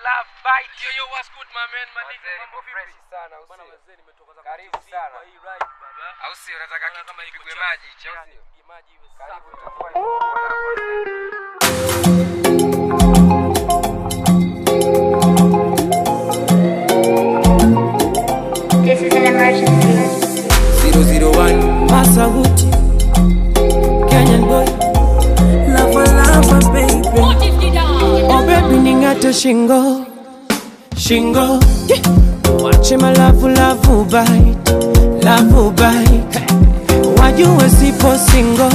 love bite. Yo, yo, what's good, my man? My nigga, Mazee, mambo niko fresh vipi? sana, au Bwana sio? mazee, nimetoka za Karibu TV sana. kwa hii ride, baba. Au sio? Unataka Naona kitu kama iko kipigwe chafu. maji, cha au Yani, sio? pige maji iwe Karibu safi. itakuwa ni bora. This is an emergency. 001 Masaguti Kenyan boy Lava lava baby Oh baby ningate shingo Shingo yeah. Wache malavu lavu bite Lavu bite Wajue sipo singo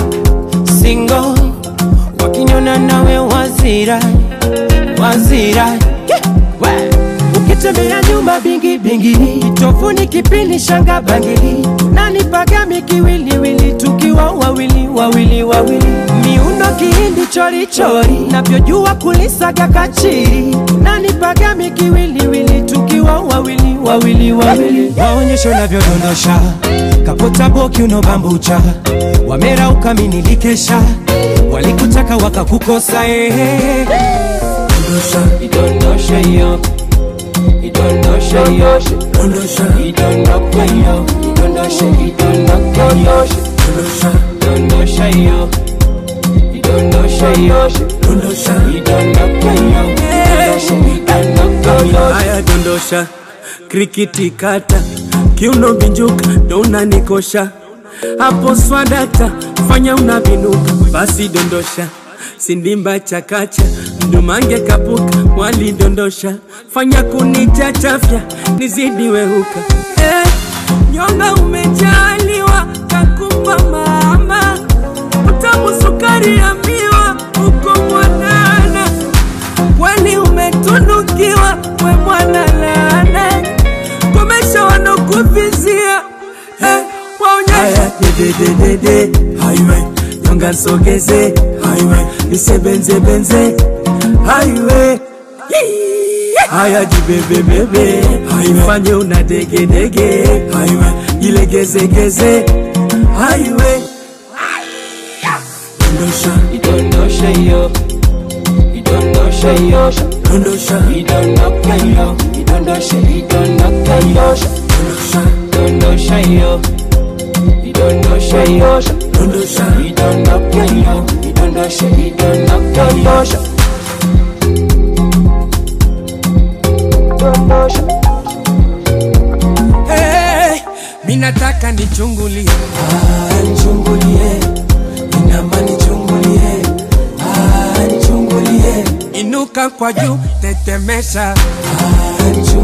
Singo Wakinyona nawe wazira Wazira yeah. We. Ukitembea nyumba bingi bingi Kitofuni kipindi shanga bangili Nani pagami kiwiliwili Tukiwa wawili wawili wawili Miundo kihindi chori chori Navyojua kulisaga kachiri Nani pagami kiwiliwili Tukiwa wawili wawili wawili Waonyesho navyodondosha Kapota boki unobambucha Wamera ukaminikesha Walikutaka wakakukosa eh. Dondosha, idondosha yo idondosha yo dondosha idondoka yo idondosha idondoka yo dondosha dondosha yo idondosha yo dondosha idondoka yo dondosha idondoka yo haya dondosha krikiti kata kiuno binjuka ndo unanikosha hapo swadata fanya unavinuka basi dondosha sindimba chakacha mdumange kapuka walidondosha fanya kunichachafya nizidi wehuka eh, nyonga umejaliwa kakupa mama utamu sukari ya miwa uko mwanana kweli umetunukiwa we mwana laana komesha wanokuvizia eh, waonyesha dedededede highway nyonga nsogeze highway nisebenzebenze highway haya jibebebebe ifanye una degedege highway jilegezegeze highway dondosha idondosha yo idondosha yo dondosha idondoka yo idondosha idondoka yo dondosha dondosha yo idondosha yo dondosha idondoka yo idondosha idondoka yo hey, minataka nichungulie ah, nichungulie inama nichungulie ah, nichungulie inuka kwa juu tetemesha ah, nichungulie